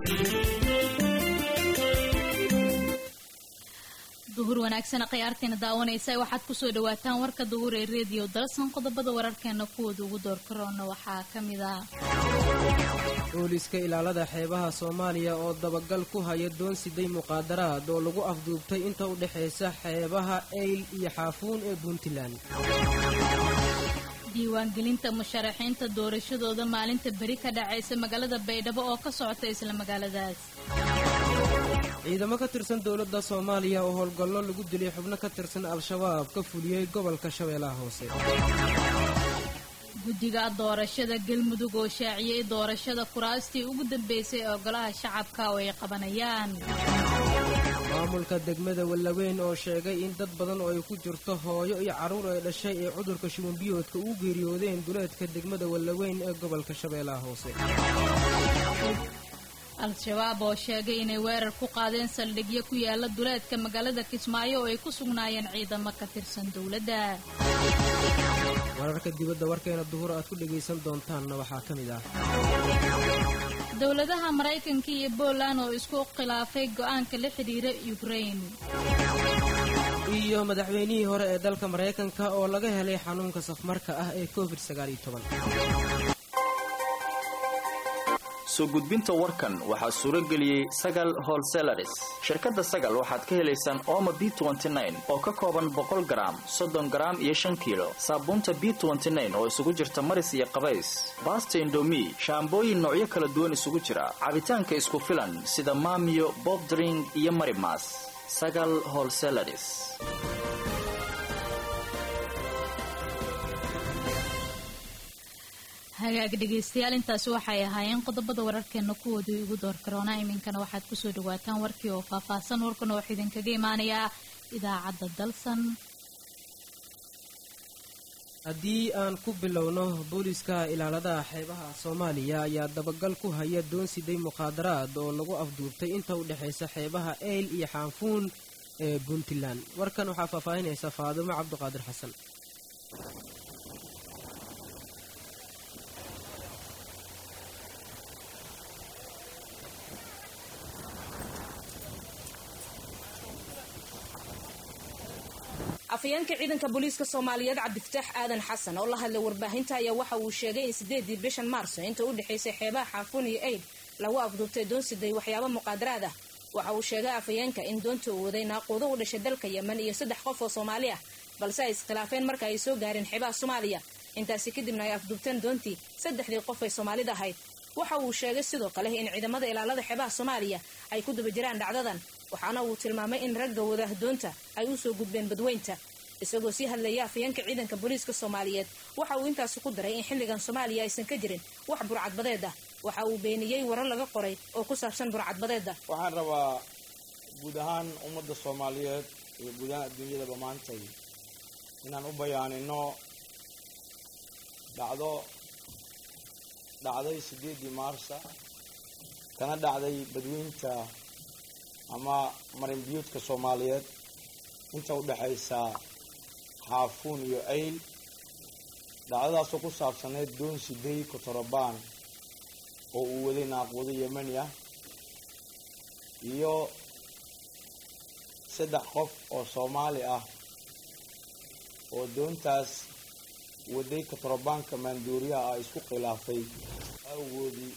duhur wanaagsan khiyaarteena daawanaysa waxaad kusoo dhawaataan warka duhur ee reediyo dalsan qodobada wararkeena kuwooda ugu door karoona waxaa ka mid ah booliska ilaalada xeebaha soomaaliya oo dabagal ku haya doon siday muqaadaraad oo lagu afduubtay inta u dhexaysa xeebaha eyl iyo xaafuun ee puntland diiwaangelinta musharaxiinta doorashadooda maalinta beri ka dhacaysa magaalada baydhabo oo ka socota isla magaaladaas ciidamo ka tirsan dowladda soomaaliya oo howlgallo lagu dilay xubno ka tirsan al-shabaab ka fuliyey gobolka shabeellaha hoose guddiga doorashada galmudug oo shaaciyey doorashada kuraastii ugu dambeysay ee golaha shacabka oo ay qabanayaan maamulka degmada wallaweyn oo sheegay in dad badan oo ay ku jirto hooyo iyo carruur ay dhashay ee cudurka shubanbiyoodka ugu geeriyoodeen duleedka degmada wallaweyn ee gobolka shabeellaha hoose al-shabaab oo sheegay inay weerar ku qaadeen saldhigyo ku yaala duleedka magaalada kismaayo oo ay ku sugnaayeen ciidamo ka tirsan dowladda wararka dibadda warkeena duhur aad ku dhegaysan doontaanna waxaa ka mid ah dowladaha maraykanka iyo poland oo isku khilaafay go'aanka la xidhiira ukrain iyo madaxweynihii hore ee dalka maraykanka oo laga helay xanuunka safmarka ah ee covid sagaal iyo toban soo gudbinta warkan waxaa suuro geliyey sagal holselaris shirkadda sagal waxaad ka helaysaan ooma b oo ka kooban boqol garaam soddon garaam iyo shan kiilo saabuunta b oo isugu jirta maris iyo qabays baasta indomi shaambooyin noocyo kala duwan isugu jira cabitaanka isku filan sida maamiyo bobdring iyo marimas sagal holselaris hagaag dhegaystayaal intaasi waxay ahaayeen qodobada wararkeena kuwoodii ugu door karoona iminkana waxaad kusoo dhawaataan warkii oo faahfaahsan warkana waxaa idinkaga imaanayaa idaacadda dalsan haddii aan ku bilowno booliska ilaaladaha xeebaha soomaaliya ayaa dabagal ku haya doon siday muqaadaraad oo lagu afduubtay inta u dhexaysa xeebaha eyl iyo xaanfuun ee puntland warkan waxaa faahfaahinaysa faadumo cabdiqaadir xasan afayeenka ciidanka booliiska soomaaliyeed cabdifataax aadan xasan oo la hadlay warbaahinta ayaa waxa uu sheegay in sideedii bishan maarso inta u dhexaysay xeebaha xaafuun iyo eid lagu afduubtay doon siday waxyaabo muqaadaraad ah waxa uu sheegay afayeenka in doonta uu waday naaquudo u dhashay dalka yemen iyo saddex qof oo soomaali ah balse ay iskhilaafeen marka ay soo gaareen xeebaha soomaaliya intaasi kadibna ay afduubteen doontii saddexdii qof ay soomaalida ahayd waxa uu sheegay sidoo kale in ciidamada ilaalada xeebaha soomaaliya ay ku daba jiraan dhacdadan waxaana uu tilmaamay in ragga wada doonta ay u soo gudbeen badweynta isagoo sii hadlaya afayeenka ciidanka booliiska soomaaliyeed waxa uu intaasi ku daray in xilligan soomaaliya aysan ka jirin wax burcadbadeed ah waxa uu beeniyey warar laga qoray oo ku saabsan burcadbadeeda waxaan rabaa guud ahaan ummadda soomaaliyeed iyo guud ahaan adduunyadaba maantay inaan u bayaanino dhacdo dhacday sideedii maarsa kana dhacday badweynta ama marinbiyuudka soomaaliyeed inta u dhexaysa xaafuun iyo ayl dhacdadaasoo ku saabsaneyd doon siday kotorobaan oo uu waday naaquudo yemani ah iyo saddex qof oo soomaali ah oo doontaas waday kotorobaanka maanduuriyaha ah isku khilaafay awgoodii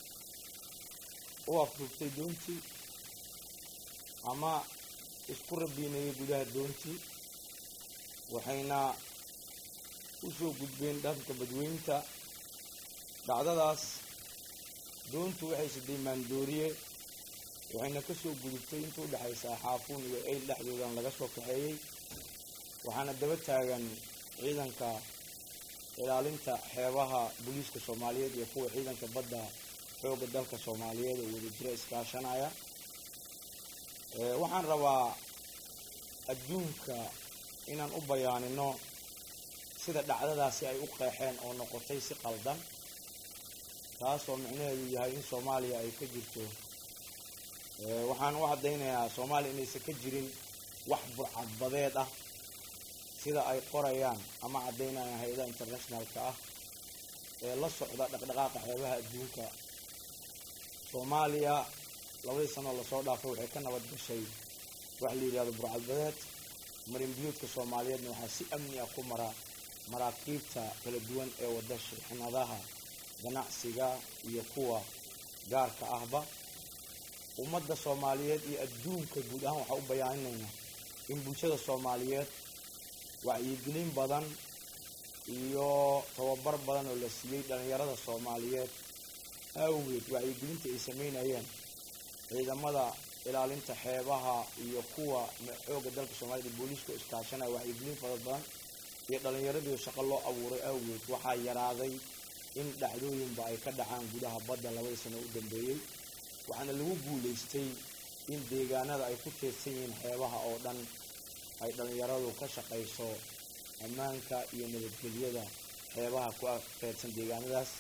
u afduubtay doontii ama isku rabiinayay gudaha doontii waxayna u soo gudbeen dhanka badweynta dhacdadaas doontu waxay siday maandooriye waxayna ka soo gudubtay inta u dhexaysaa xaafuun iyo eyl dhexdoodan laga soo kaxeeyey waxaana daba taagan ciidanka ilaalinta xeebaha booliiska soomaaliyeed iyo kuwa ciidanka badda xoogga dalka soomaaliyeed oo wada jira iskaashanaya waxaan rabaa adduunka inaan u bayaanino sida dhacdadaasi ay u qeexeen oo noqotay si qaldan taasoo micnaheedu yahay in soomaaliya ay ka jirto waxaan u caddaynayaa soomaaliya inaysan ka jirin wax burcadbadeed ah sida ay qorayaan ama caddaynayaan hay-adaha internationalka ah ee la socda dhaqdhaqaaqa xeebaha adduunka soomaaliya labadii sanoo lasoo dhaafay waxay ka nabad gashay waxa la yidhahdo burcadbadeed marinbiyuudka soomaaliyeedna waxaa si amni ah ku mara maraakiibta kala duwan ee wada shixnadaha ganacsiga iyo kuwa gaarka ahba ummadda soomaaliyeed iyo adduunka guud ahaan waxaa u bayaaninaynaa in bulshada soomaaliyeed wacyigelin badan iyo tababar badan oo la siiyey dhallinyarada soomaaliyeed awgeed wacyigelinta ay sameynayeen ciidamada ilaalinta xeebaha iyo kuwa xoogga dalka soomaaliyed booliiska iskaashanaya wacyigelin fara badan iyo dhallinyaradii shaqo loo abuuray awgeed waxaa yaraaday in dhacdooyinba ay ka dhacaan gudaha badda labadii sano u dambeeyey waxaana lagu guulaystay in deegaanada ay ku teedsan yihiin xeebaha oo dhan ay dhallinyaradu ka shaqayso ammaanka iyo nabadgelyada xeebaha ku teedsan deegaanadaas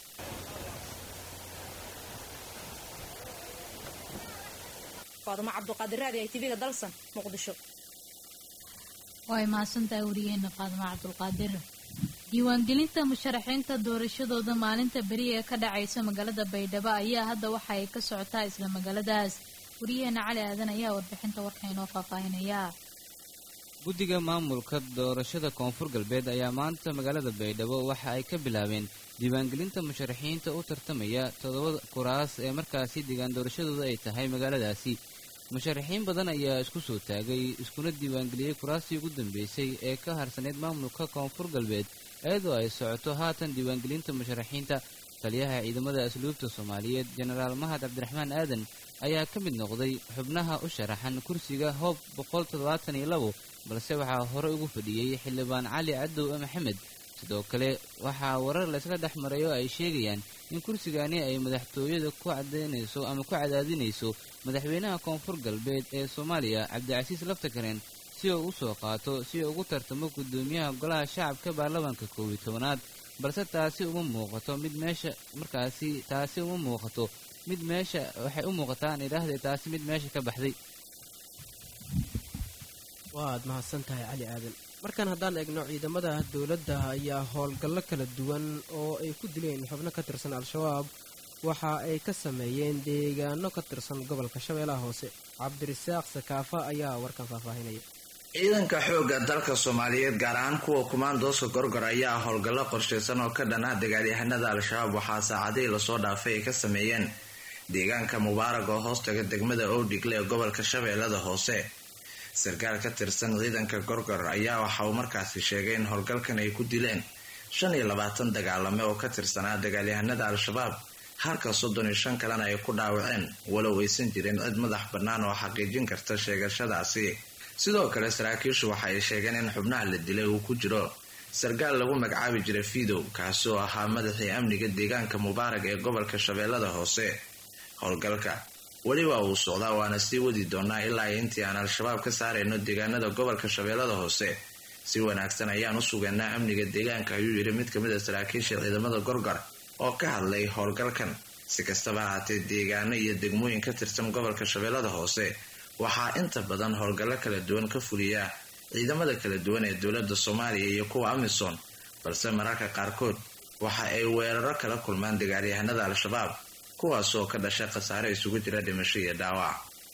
faadumo cabduqaadir raadi ay tv-ga dalsan muqdisho way mahadsantahay wariyeena faadimo cabdulqaadir diiwaangelinta musharaxiinta doorashadooda maalinta beri ee ka dhacaysa magaalada baydhabo ayaa hadda waxa ay ka socotaa isla magaaladaas wariyaheena cali aadan ayaa warbixinta warka inoo faahfaahinaya guddiga maamulka doorashada koonfur galbeed ayaa maanta magaalada baydhabo waxa ay ka bilaabeen diiwaangelinta musharaxiinta u tartamaya toddoba kuraas ee markaasi deegaan doorashadooda ay tahay magaaladaasi musharaxiin badan ayaa isku soo taagay iskuna diiwaangeliyey kuraastii ugu dambeysay ee ka harsaneyd maamulka koonfur galbeed iyadoo ay socoto haatan diiwaangelinta musharaxiinta taliyaha ciidamada asluubta soomaaliyeed jenaraal mahad cabdiraxmaan aadan ayaa ka mid noqday xubnaha u sharaxan kursiga hoob boqol toddobaatan iyo labo balse waxaa hore ugu fadhiyey xildhibaan cali cadow maxamed sidoo kale waxaa warar laysla dhex maray oo ay sheegayaan in kursigani ay madaxtooyada ku cadaynayso ama ku cadaadinayso madaxweynaha koonfur galbeed ee soomaaliya cabdicasiis laftakareen si uu u soo qaato si uu ugu tartamo guddoomiyaha golaha shacabka baarlamaanka koob iyo tobanaad balse taasi uma muuqato mid meesha markaasi taasi uma muuqato mid meesha waxay u muuqataa aan idhaahday taasi mid meesha ka baxday waad mahadsan tahay cali aadan markan haddaan eegno ciidamada dowladda ayaa howlgallo kala duwan oo ay ku dileen xubno ka tirsan al-shabaab waxa ay ka sameeyeen deegaano ka tirsan gobolka shabeellaha hoose cabdirasaaq sakaafa ayaa warkan faahfaahinaya ciidanka xoogga dalka soomaaliyeed gaar ahaan kuwa kumaandooska gorgor ayaa howlgallo qorshaysan oo ka dhanaa dagaalyahanada al-shabaab waxaa saacadihii lasoo dhaafay ay ka sameeyeen deegaanka mubaarag oo hoostaga degmada owdhigle ee gobolka shabeellada hoose sarkaal ka tirsan ciidanka gorgor ayaa waxa uu markaasi sheegay in howlgalkan ay ku dileen shan iyo labaatan dagaalame oo ka tirsanaa dagaalyahanada al-shabaab halka soddon iyo shan kalena ay ku dhaawaceen walow aysan jirin cid madax bannaan oo xaqiijin karta sheegashadaasi sidoo kale saraakiishu waxa ay sheegeen in xubnaha la dilay uu ku jiro sarkaal lagu magacaabi jiray fidow kaasi oo ahaa madaxii amniga deegaanka mubaarag ee gobolka shabeellada hoose howlgalka weliba uu socdaa waana sii wadi doonaa ilaa intii aan al-shabaab ka saarayno deegaanada gobolka shabeellada hoose si wanaagsan ayaan u sugaynaa amniga deegaanka ayuu yidhi mid kamid a saraakiisha ciidamada gorgor oo ka hadlay howlgalkan si kastaba ahaatee deegaano iyo degmooyin ka tirsan gobolka shabeellada hoose waxaa inta badan howlgallo kala duwan ka fuliya ciidamada kala duwan ee dowladda soomaaliya iyo kuwa amisom balse mararka qaarkood waxa ay weeraro kala kulmaan dagaalyahanada al-shabaab kuwaas oo ka dhashay khasaare isugu jira dhimasho iyo dhaawac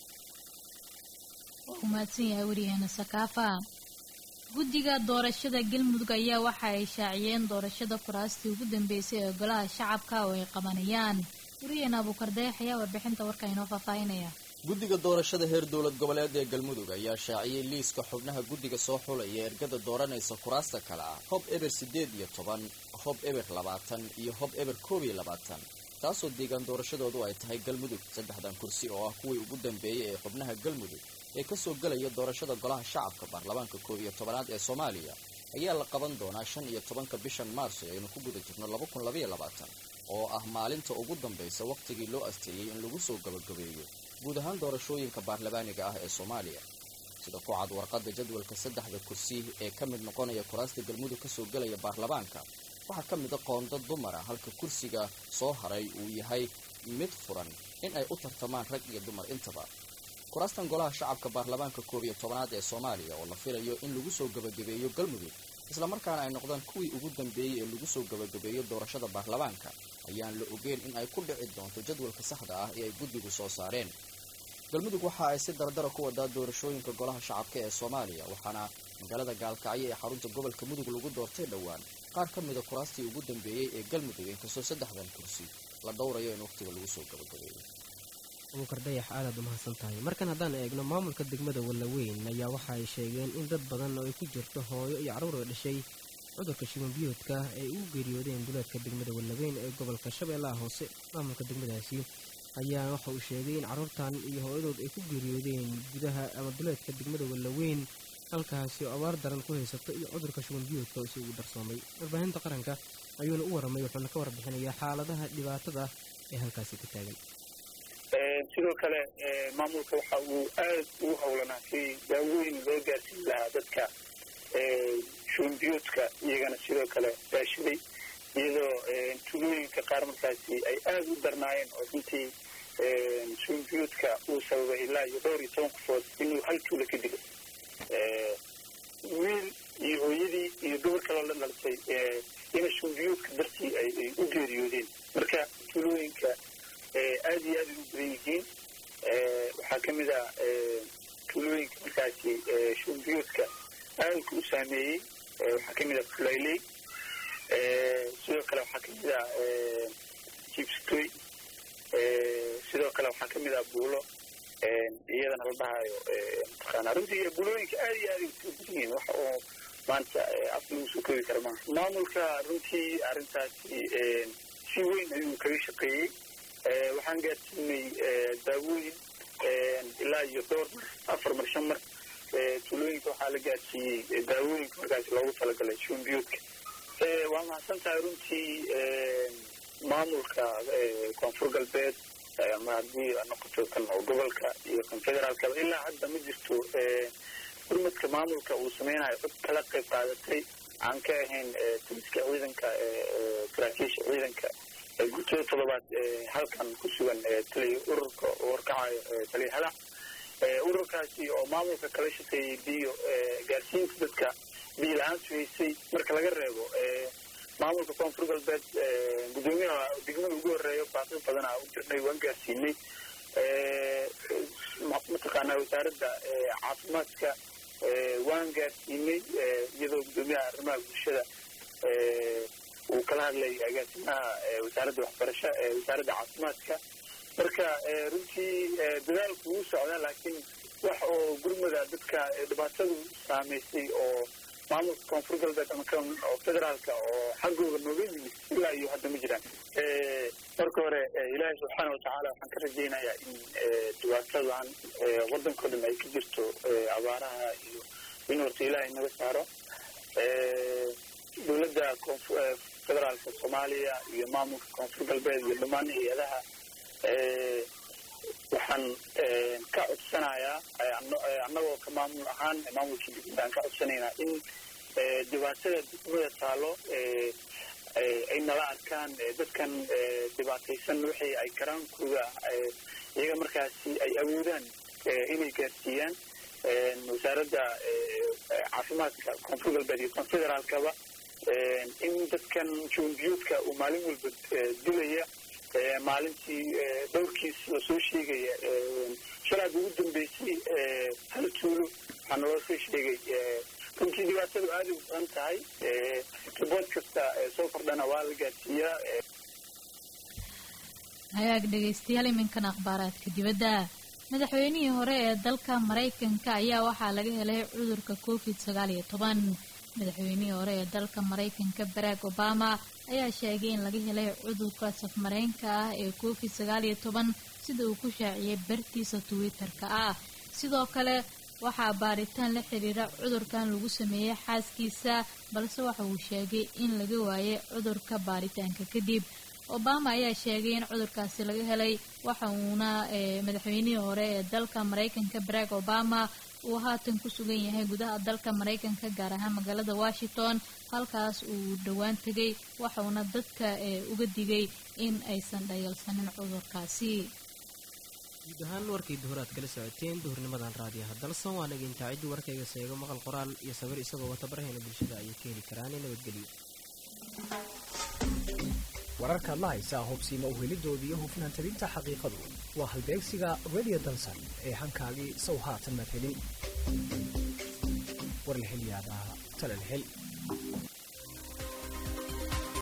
waa u mahadsan yahay wariyaheena sakaafa guddiga doorashada galmudug ayaa waxa ay shaaciyeen doorashada kuraastii ugu dambeysay ee golaha shacabka oo ay qabanayaan wariyaheena abuukardeex ayaa warbixinta warka inoo faahfaahinaya guddiga doorashada heer dowlad goboleed ee galmudug ayaa shaaciyey liiska xubnaha guddiga soo xulaya ergada dooranaysa kuraasta kale ah hob eber siddeed iyo toban hob eber labaatan iyo hob eber koob iyo labaatan taasoo deegaan doorashadoodu ay tahay galmudug saddexdan kursi oo ah kuwii ugu dambeeyey ee xubnaha galmudug ee kasoo gelaya doorashada golaha shacabka baarlamaanka koob iyo tobanaad ee soomaaliya ayaa la qaban doonaa shan iyo tobanka bishan maarso aynu ku guda jirno laba kun labaiyo labaatan oo ah maalinta ugu dambaysa wakhtigii loo asteeyey in lagu soo gabagabeeyo guud ahaan doorashooyinka baarlamaaniga ah ee soomaaliya sida ku cad warqadda jadwalka saddexda kursi ee ka mid noqonaya kuraasta galmudug kasoo gelaya baarlamaanka waxaa ka mida qoonda dumara halka kursiga soo haray uu yahay mid furan in ay u tartamaan rag iyo dumar intaba kuraastan golaha shacabka baarlamaanka koob iyo tobanaad ee soomaaliya oo la filayo in lagu soo gabagabeeyo galmudug islamarkaana ay noqdaan kuwii ugu dambeeyey ee lagu soo gabagabeeyo doorashada baarlamaanka ayaan la ogeyn in ay ku dhici doonto jadwalka saxda ah ee ay guddigu soo saareen galmudug waxa ay si dardara ku wadaa doorashooyinka golaha shacabka ee soomaaliya waxaana magaalada gaalkacyo ee xarunta gobolka mudug lagu doortay dhowaan qaar ka mida kuraastii ugu dambeeyey ee galmudug inkastoo saddexdan kursi la dhowrayo in wakhtiga lagu soo gabagabeeyo abuukar dayax aadaad umahadsan tahay markan haddaan eegno maamulka degmada wallaweyn ayaa waxa ay sheegeen in dad badan oo ay ku jirto hooyo iyo carruur oo dhashay cudurka shiban biyoodka ay ugu geeriyoodeen duleedka degmada wallaweyn ee gobolka shabeellaha hoose maamulka degmadaasi ayaa waxa uu sheegay in carruurtan iyo hooyadood ay ku geeriyoodeen gudaha ama duleedka degmada wallaweyn halkaasi oo abaar daran ku haysato iyo cudurka shuban biyoodka oo isugu darsoomay warbaahinta qaranka ayuuna u warramay wuxuuna ka warbixinayaa xaaladaha dhibaatada ee halkaasi ka taagan sidoo kale maamulka waxa uu aada ugu howlanaa si daaweyn loo gaarsiin lahaa dadka shubanbiyoodka iyagana sidoo kale daashaday iyadoo tulooyinka qaar markaasi ay aada u darnaayeen oo runtii shubanbiyoodka uu sababay ilaa iyo dhowr iyo toban qofood inuu hal tuulo ka dilo wiil iyo hooyadii iyo gabar kaloo la dhalisay ina shubanbiyoodka dartii ay u geeriyoodeen marka tulooyinka aada iyo aad ay u badan yihiin waxaa ka mid ah tuulooyinka markaasi shubanbiyoodka aadka u saameeyey waxaa ka mid ah fulayley sidoo kale waxaa ka mid ah jibstoy sidoo kale waxaa ka mid ah buulo iyadana la dhahayo mataqaana runtii bulooyinka aada iyo aad ay u badan yihiin wax oo maanta af lagu soo koobi kara maaha maamulka runtii arrintaasi si weyn ayuu kaga shaqeeyey waxaan gaarsiinay daawooyin ilaa iyo dhowr mar afar mar shan mar tuulooyinka waxaa la gaarsiiyey daawooyinka markaasi loogu talagalay shuunbiyoodka waa mahadsan tahay runtii maamulka koonfur galbeed ama haddii noqoto kan oo gobolka iyo kan federaalkaba ilaa hadda ma jirto gurmadka maamulka uu sameynayo cod kala qayb qaadatay aan ka ahayn taliska ciidanka saraakiisha ciidanka guutada toddobaad halkan ku sugan taliya ururka warkacayo taliya hadac ururkaasi oo maamulka kala shaqeeyey biyo gaarsiinta dadka biyo la-aantu haysay marka laga reebo maamulka koonfur galbeed guddoomiyaha degmada ugu horeeyo baaqi badanaa u jirnay waan gaarsiinay mataqaanaa wasaaradda caafimaadka waan gaarsiinay iyadoo guddoomiyaha arrimaha bulshada uu kala hadlay agaasimaha wasaaradda waxbarasha wasaaradda caafimaadka marka runtii dadaalku wuu socdaa laakiin wax oo gurmada dadka dhibaatadu saameysay oo maamulka koonfur galbeed ama kan oo federaalka oo xaggooda nooga yimid ilaa iyo hadda ma jiraan marka hore ilaahay subxaana watacaala waxaan ka rajaynayaa in dhibaatadan waddankao dhan ay ka jirto abaaraha iyo in horta ilaahay naga saaro dowladda federaalka soomaaliya iyo maamulka koonfur galbeed iyo dhammaan hay-adaha waxaan ka codsanayaa annagoo ka maamul ahaan maamulkii degmada aan ka codsanaynaa in dhibaatada degmada taalo ay nala arkaan dadkan dhibaataysan wixii ay karaankooda iyaga markaasi ay awoodaan inay gaarsiiyaan wasaaradda caafimaadka koonfur galbeed iyo kon federaalkaba in dadkan juunbiyuudka uu maalin walba dilaya maalintii dhowrkiis oo soo sheegaya shalaad ugu dambeysay hal tuulo waxaa naloo soo sheegay runtii dhibaatadu aada u badan tahay ribood kasta soo kordhana waa la gaarsiiyaa hagaag dhegaystayaal iminkan akhbaaraadka dibadda madaxweynihii hore ee dalka maraykanka ayaa waxaa laga helay cudurka covid sagaal iyo toban madaxweynihii hore ee dalka maraykanka barack obama ayaa sheegay in laga helay cudurka safmareenka ah ee covid sagaal iyo toban sida uu ku shaaciyay bartiisa twitter-ka ah sidoo kale waxaa baaritaan la xiriira cudurkan lagu sameeyey xaaskiisa balse waxa uu sheegay in laga waayay cudurka baaritaanka kadib obama ayaa sheegay in cudurkaasi laga helay waxa uuna madaxweynihii hore ee dalka maraykanka barack obama uu haatan ku sugan yahay gudaha dalka maraykanka gaar ahaan magaalada washington halkaas uu dhowaan tegay waxauna dadka uga digay in aysan dhayalsanin cudurkaasi guud ahaan warkii duhur aad kala socoteen duhurnimadan raadiyaha dalsan waa naga intaa ciddii warkayga seego maqal qoraal iyo sawir isagoo wata baraheena bulshada ayay ka heli karaan nabadgelyo wararkaad la haysaa hubsiima uhelidoodii iyo hufnaan tabinta xaqiiqadu waa halbeegsiga radio dansan ee hankaagii sow haatan maad helin war la hel yaabaa tala la hel